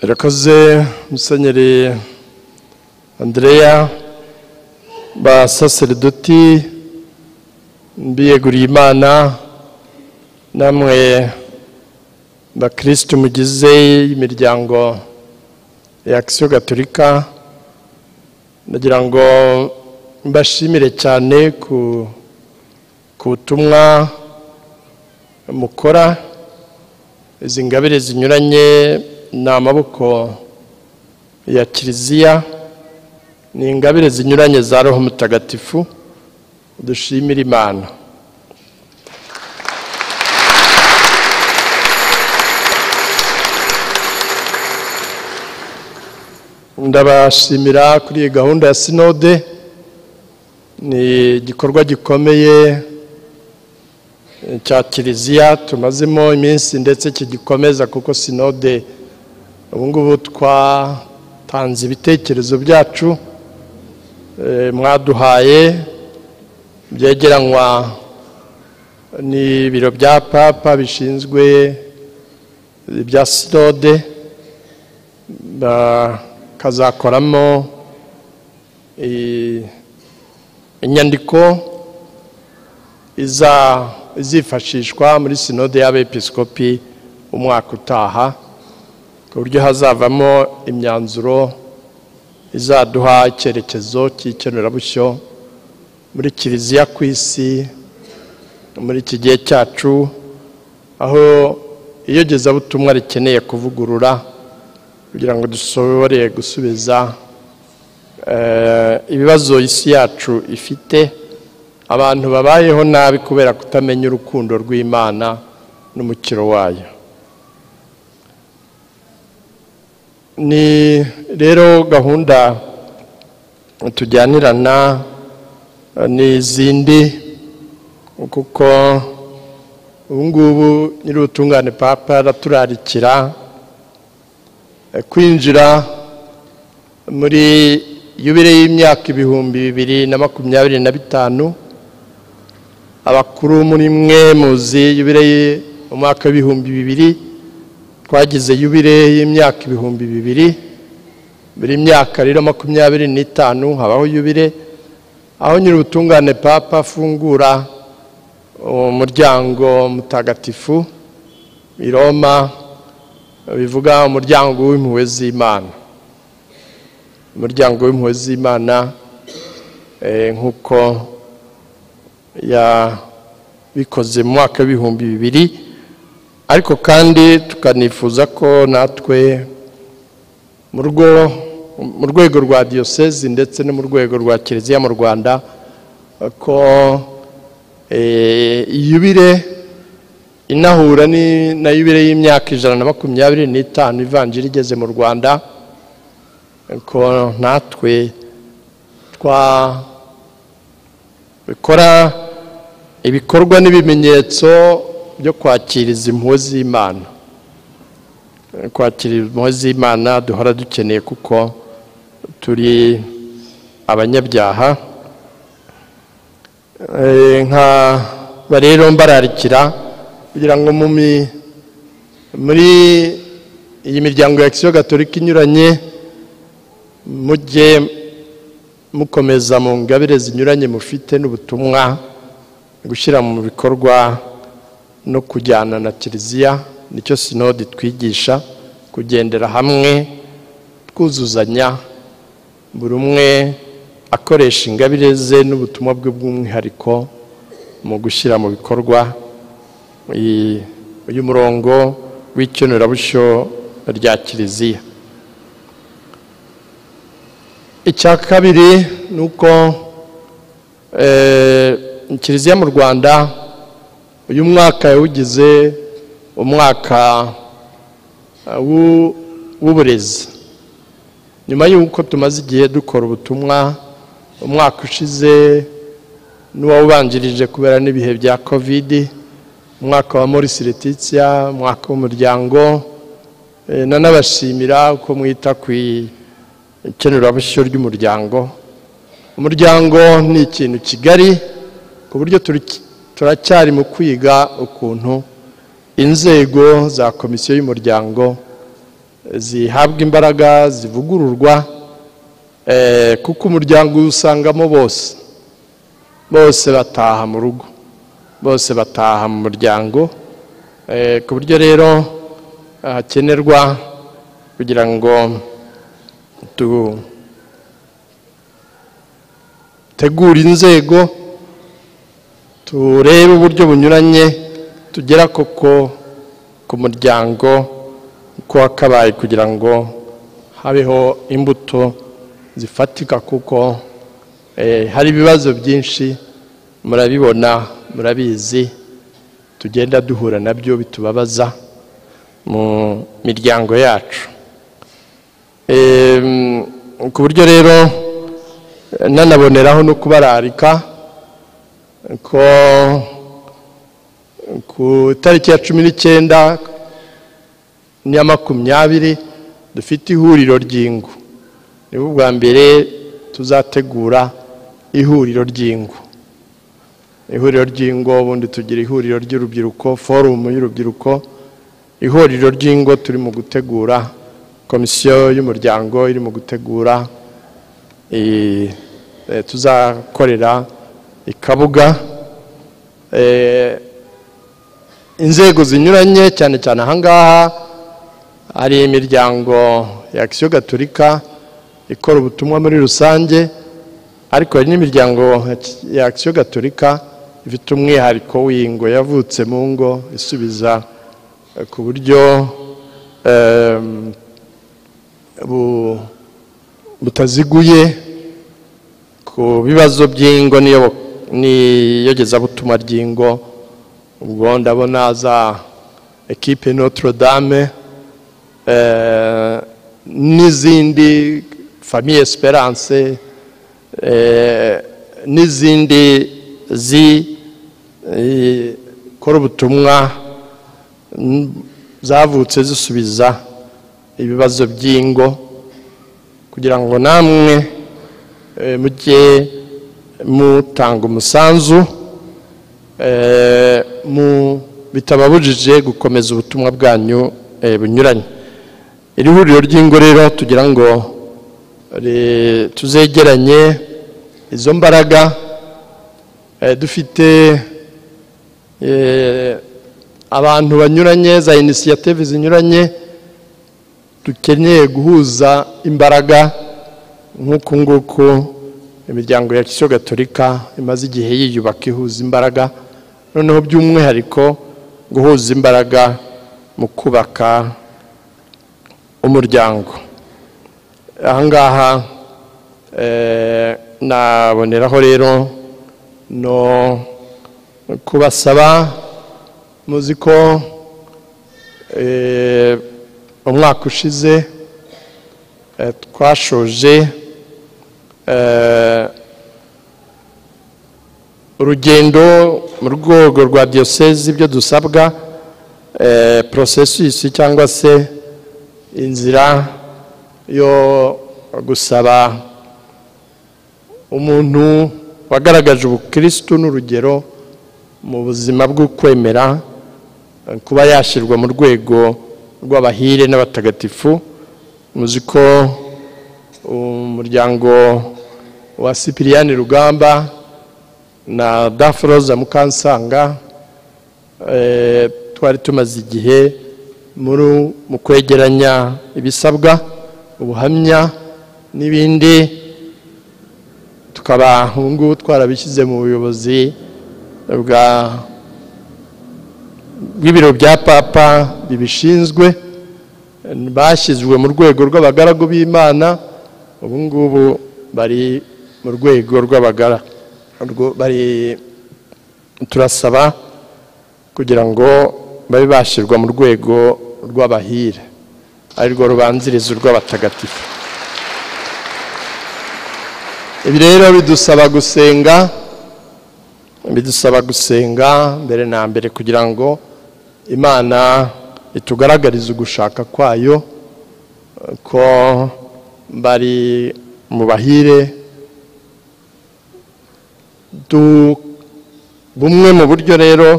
irakoze musenyeri andreya ba saseredoti mbiyeguriye imana namwe bakirisitu mugize imiryango ya akisiyo gaturika ndagira ngo mbashimire cyane ku ku butumwa mukora izi ngabire zinyuranye ni amaboko ya kiliziya ni ingabire zinyuranye za roho mutagatifu dushimira imana ndabashimira kuri iyi gahunda ya sinode ni igikorwa gikomeye cya kiliziya tumazemo iminsi ndetse kigikomeza kuko sinode ubu ngubu twatanze ibitekerezo byacu mwaduhaye byegeranywa n'ibiro bya papa bishinzwe ibya sinode bakazakoramo inyandiko izifashishwa muri sinode y'abepiskopi umwaka utaha ku buryo hazavamo imyanzuro izaduha icyerekezo cy'ikemurabushyo muri kiliziya ku isi muri iki gihe cyacu aho iyogezabutumwa rikeneye kuvugurura kugira ngo dusobore gusubiza ibibazo isi yacu ifite abantu babayeho nabi kubera kutamenya urukundo rw'imana n'umukiro wayo ni rero gahunda tujyanirana n'izindi kuko ubu ngubu nyir'ubutungane papa araturarikira kwinjira muri yubire y'imyaka ibihumbi bibiri na makumyabiri na bitanu abakuru muri mwe muzi yubire umwaka w'ibihumbi bibiri twagize yubire y'imyaka ibihumbi bibiri buri myaka rero makumyabiri n'itanu habaho yubire aho nyir'ubutungane papa afungura umuryango mutagatifu i Roma bivuga umuryango w'impuhwe z'imana umuryango w'impuhwe z'imana nk'uko yabikoze mu mwaka w'ibihumbi bibiri ariko kandi tukanifuza ko natwe mu rwego rwa diyosezi ndetse no mu rwego rwa kiliziya mu rwanda ko yubire inahura na yubire y'imyaka ijana na makumyabiri n'itanu ivanjiri igeze mu rwanda ko natwe twa bikora ibikorwa n'ibimenyetso byo kwakira izi mpuwe z'imana kwakira impuwe z'imana duhora dukeneye kuko turi abanyabyaha nkaba rero mbararikira kugira ngo muri iyi miryango ya kisiyo gatolika inyuranye mujye mukomeza mu ngabire zinyuranye mufite n'ubutumwa gushyira mu bikorwa no kujyana na kiliziya nicyo sinodi twigisha kugendera hamwe twuzuzanya buri umwe akoresha ingabire ze n'ubutumwa bwe bw'umwihariko mu gushyira mu bikorwa uyu murongo w'icyonerabushyo rya kiliziya icya kabiri ni uko kiliziya mu rwanda uyu mwaka yawugize umwaka w'uburezi nyuma y'uko tumaze igihe dukora ubutumwa umwaka ushize n'uwawubanjirije kubera n'ibihe bya kovidi umwaka wa Maurice Letitia umwaka w'umuryango nanabashimira uko mwita ku ikenurabishyo ry'umuryango umuryango ni ikintu kigari ku buryo turacyari mu kwiga ukuntu inzego za komisiyo y'umuryango zihabwa imbaraga zivugururwa eh, kuko umuryango usangamo bose bose bataha mu rugo bose bataha mu muryango eh, ku buryo rero hakenerwa kugira ngo tu tegura inzego turebe uburyo bunyuranye tugera koko ku muryango uko wakabaye kugira ngo habeho imbuto zifatika kuko eh, hari ibibazo byinshi murabibona murabizi tugenda duhura nabyo bitubabaza mu miryango yacu ku buryo rero nanaboneraho no kubararika ko ku itariki ya cumi n'icyenda n'iya makumyabiri dufite ihuriro ry'ingo ni bwa mbere tuzategura ihuriro ry'ingo ihuriro ry'ingo ubundi tugira ihuriro ry'urubyiruko forumu y'urubyiruko ihuriro ry'ingo turi mu gutegura komisiyo y'umuryango iri mu gutegura tuzakorera ikabuga inzego zinyuranye cyane cyane ahangaha hari imiryango ya akisiyo gaturika ikora ubutumwa muri rusange ariko hari n'imiryango ya akisiyo gaturika ifite umwihariko w'ingo yavutse mu ngo isubiza ku buryo butaziguye ku bibazo by'ingo n'iyogezabutumwa ry'ingo ubwo ndabona za ekipe notre dame n'izindi famiye esperance n'izindi zikora ubutumwa zavutse zisubiza ibibazo by'ingo kugira ngo namwe mujye mutanga umusanzu bitababujije gukomeza ubutumwa bwanyu bunyuranye iri huriro ry'ingo rero tugira ngo tuzegeranye izo mbaraga dufite abantu banyuranye za inisiyative zinyuranye dukeneye guhuza imbaraga nk'uku nguku imiryango ya kisiyo gaturika imaze igihe yiyubaka ihuza imbaraga noneho by'umwihariko guhuza imbaraga mu kubaka umuryango ahangaha naboneraho rero no kubasaba muzi ko umwaka ushize twashoje urugendo mu rwego rwa diyoseze ibyo dusabwa porosesisi cyangwa se inzira yo gusaba umuntu wagaragaje ubukirisitu n'urugero mu buzima bwo kwemera kuba yashyirwa mu rwego rw'abahire n'abatagatifu muzi ko umuryango wa sipiriyani rugamba na daforoza mukansanga twari tumaze igihe muri mu kwegeranya ibisabwa ubuhamya n'ibindi tukaba ngubu twarabishyize mu buyobozi bwa bw'ibiro bya papa bibishinzwe bashyizwe mu rwego rw'abagaragu b'imana ubu ngubu bari mu rwego rw'abagara turasaba kugira ngo babe bashyirwa mu rwego rw'abahire ari rwo rubanziriza urw'abatagatifu ibi rero bidusaba gusenga bidusaba gusenga mbere na mbere kugira ngo imana itugaragariza ugushaka kwayo ko bari mu bahire bumwe mu buryo rero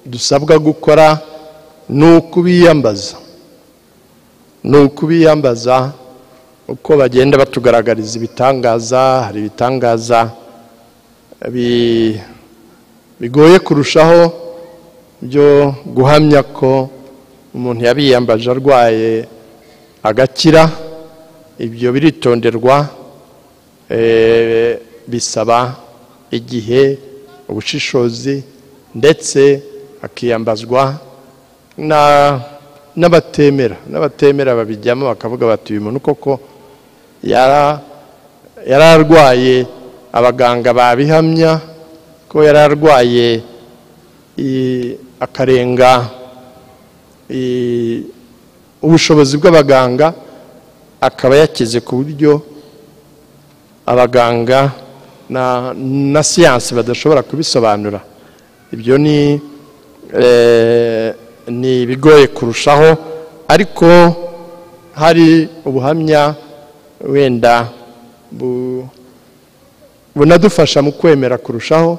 dusabwa gukora ni ukubiyambaza ni ukubiyambaza uko bagenda batugaragariza ibitangaza hari ibitangaza bi- bigoye kurushaho byo guhamya ko umuntu yabiyambaje arwaye agakira ibyo biritonderwa eh, bisaba igihe ubushishozi ndetse hakiyambazwa na- n'abatemera n'abatemera babijyamo bakavuga bati uyu muntu koko yara- yari arwaye abaganga babihamya ko yari arwaye i- akarenga i- ubushobozi bw'abaganga akaba yakize ku buryo abaganga na- na siyansi badashobora kubisobanura ibyo ni eh, ni ibigoye kurushaho ariko hari ubuhamya wenda bu- bunadufasha mu kwemera kurushaho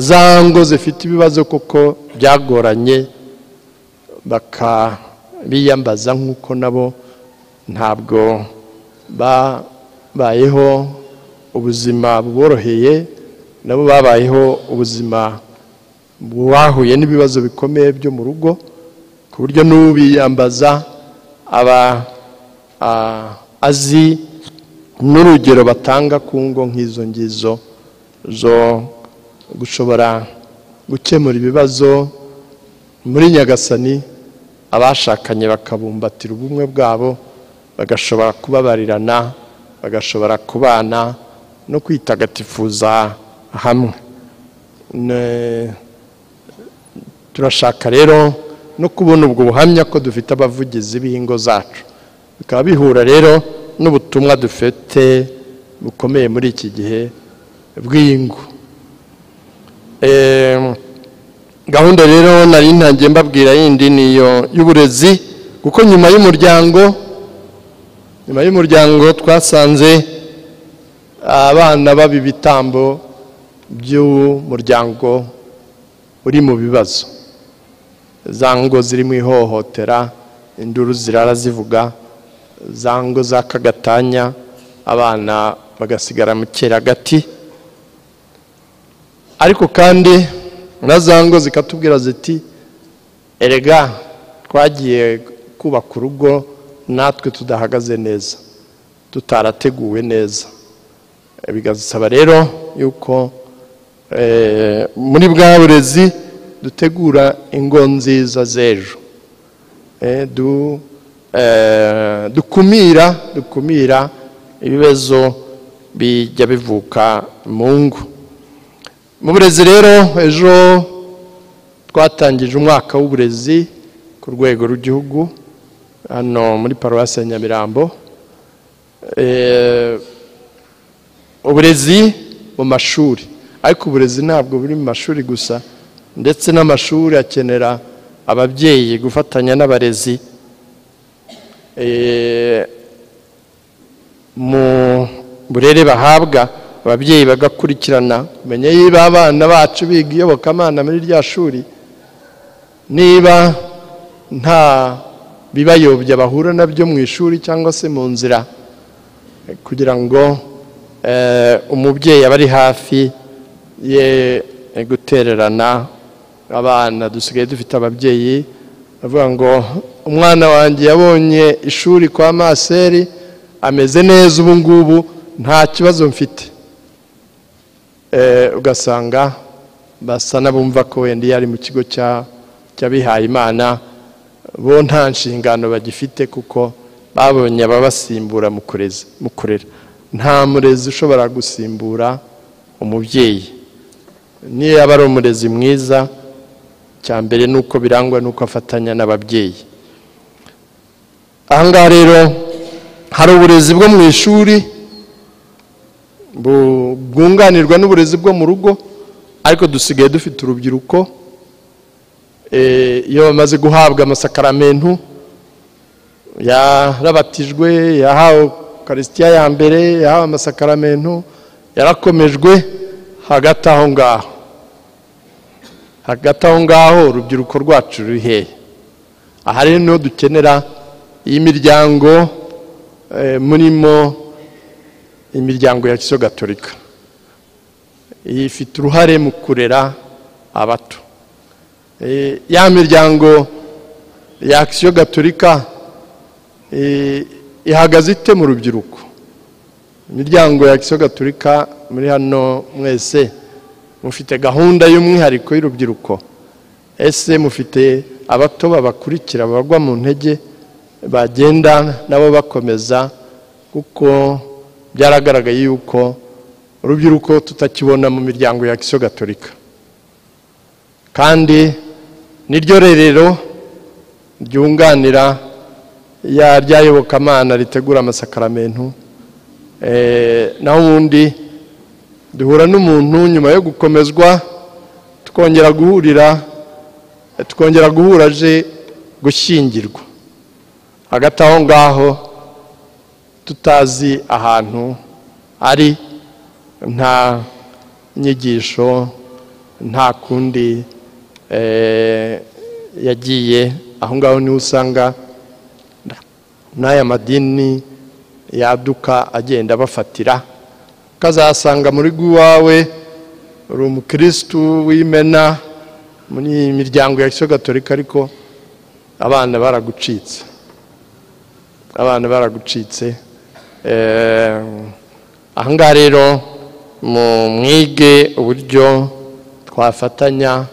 za ngo zifite ibibazo kuko byagoranye baka biyambaza nk'uko nabo ntabwo babayeho ubuzima buboroheye nabo babayeho ubuzima bahuye n'ibibazo bikomeye byo mu rugo ku buryo n'ubiyambaza aba a- azi n'urugero batanga ku ngo nk'izo ngizo zo gushobora gukemura ibibazo muri nyagasani abashakanye bakabumbatira ubumwe bwabo bagashobora kubabarirana bagashobora kubana no kwitagatifuza hamwe Ne- turashaka rero no kubona ubwo buhamya ko dufite abavugizi b'ingo zacu bikaba bihura rero n'ubutumwa dufite bukomeye muri iki gihe bw'ingo Em, gahunda rero nari ntangiye mbabwira yindi niyo y'uburezi kuko nyuma y'umuryango nyuma y'umuryango twasanze abana baba ibitambo by'umuryango uri mu bibazo za ngo ziri mu ihohotera induru zirara zivuga za ngo za kagatanya abana bagasigara mu cyeragati ariko kandi na za ngo zikatubwira ziti erega twagiye kubaka urugo natwe tudahagaze neza tutarateguwe neza bigasaba rero yuko eh, muri bwa burezi dutegura ingo nziza z'ejo Eh, du- eh, dukumira dukumira ibibazo bijya bivuka mu ngo mu burezi rero ejo twatangije umwaka w'uburezi ku rwego rw'igihugu hano muri paruwasi ya nyamirambo Eh, uburezi mu mashuri ariko uburezi ntabwo buri mu mashuri gusa ndetse n'amashuri akenera ababyeyi gufatanya n'abarezi Eh, mu burere bahabwa ababyeyi bagakurikirana kumenya niba abana bacu biga iyobokamana muri rya shuri niba nta bibayobya bahura nabyo mu ishuri cyangwa se mu nzira kugira ngo eh, umubyeyi aba ari hafi ye gutererana abana dusigaye dufite ababyeyi bavuga ngo umwana wanjye yabonye ishuri kwa maseri ameze neza ubu ngubu nta kibazo mfite Eh, ugasanga basa n'abumva ko wenda iyo ari mu kigo cya- cy'abihaye imana bo nta nshingano bagifite kuko babonye ababasimbura mu kureza mu kurera nta murezi ushobora gusimbura umubyeyi niyo yaba ari umurezi mwiza cya mbere ni uko birangwa n'uko afatanya n'ababyeyi ahangaha rero hari uburezi bwo mu ishuri bu- bwunganirwa n'uburezi bwo mu rugo ariko dusigaye dufite urubyiruko eh, iyo bamaze guhabwa amasakaramentu yarabatijwe yahawe karisitiya ya mbere yahawe amasakaramentu yarakomejwe hagati aho ngaho hagati aho ngaho urubyiruko rwacu ruri hehe aha rero niho dukenera y'imiryango eh, murimo imiryango ya kiso gatolika iyi ifite uruhare mu kurera abato Eh, ya miryango ya akisiyo gatolika eh, ihagaze ite mu rubyiruko imiryango ya kisiyo gatolika muri hano mwese mufite gahunda y'umwihariko y'urubyiruko ese mufite abato babakurikira bagwa mu ntege bagenda nabo bakomeza kuko byaragaragaye yuko urubyiruko tutakibona mu miryango ya kisiyo gatolika kandi niryo rerero ryunganira ya ryayobokamana ritegura amasakaramentu naho ubundi duhura n'umuntu nyuma yo gukomezwa tukongera guhurira tukongera guhura aje gushyingirwa hagati aho ngaho tutazi ahantu ari nta nyigisho nta kundi yagiye aho ngaho niho usanga n'aya madini yaduka agenda abafatira ukazasanga muri rwo iwawe uri umukirisitu w'imena muri iyi miryango ya gatolika ariko abana baragucitse abana baragucitse aha ngaha rero mu mwige uburyo twafatanya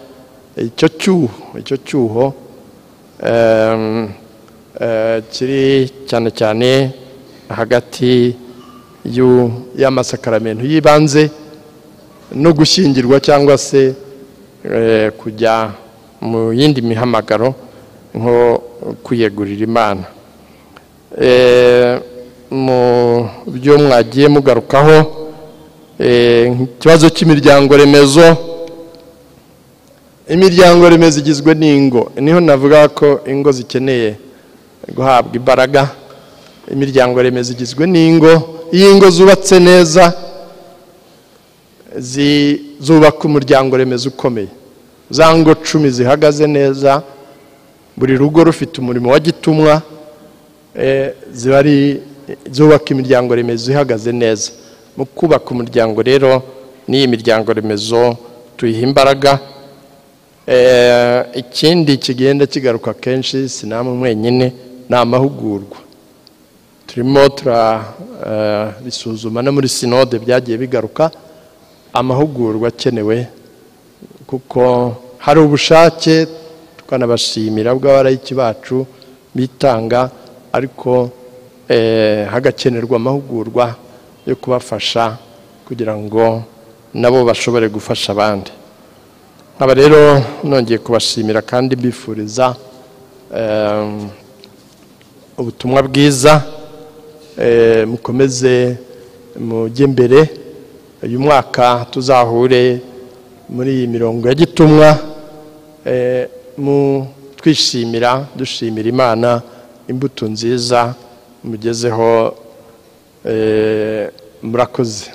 icyo cyuho icyo cyuho kiri cyane cyane hagati y'amasakaramentu y'ibanze no gushyingirwa cyangwa se kujya mu yindi mihamagaro nko kwiyegurira imana mu byo mwagiye mugarukaho ikibazo cy'imiryango remezo imiryango remezo igizwe n'ingo niho navuga ko ingo zikeneye guhabwa imbaraga imiryango remezo igizwe n'ingo iyo ingo zubatse neza zubaka umuryango remezo ukomeye za ngo cumi zihagaze neza buri rugo rufite umurimo wa gitumwa ziba ari zubaka imiryango remezo ihagaze neza mu kubaka umuryango rero n'iyi miryango remezo tuyiha imbaraga ikindi kigenda kigaruka kenshi si namwe mwenyine ni amahugurwa turimo turabisuzuma no muri sinode byagiye bigaruka amahugurwa akenewe kuko hari ubushake tukanabashimira bw'abarayiki bacu bitanga ariko hagakenerwa amahugurwa yo kubafasha kugira ngo nabo bashobore gufasha abandi nkaba rero nongeye kubashimira kandi mbifuriza ubutumwa bwiza mukomeze mujye mbere uyu mwaka tuzahure muri iyi mirongo ya gitumwa twishimira dushimira imana imbuto nziza mugezeho murakoze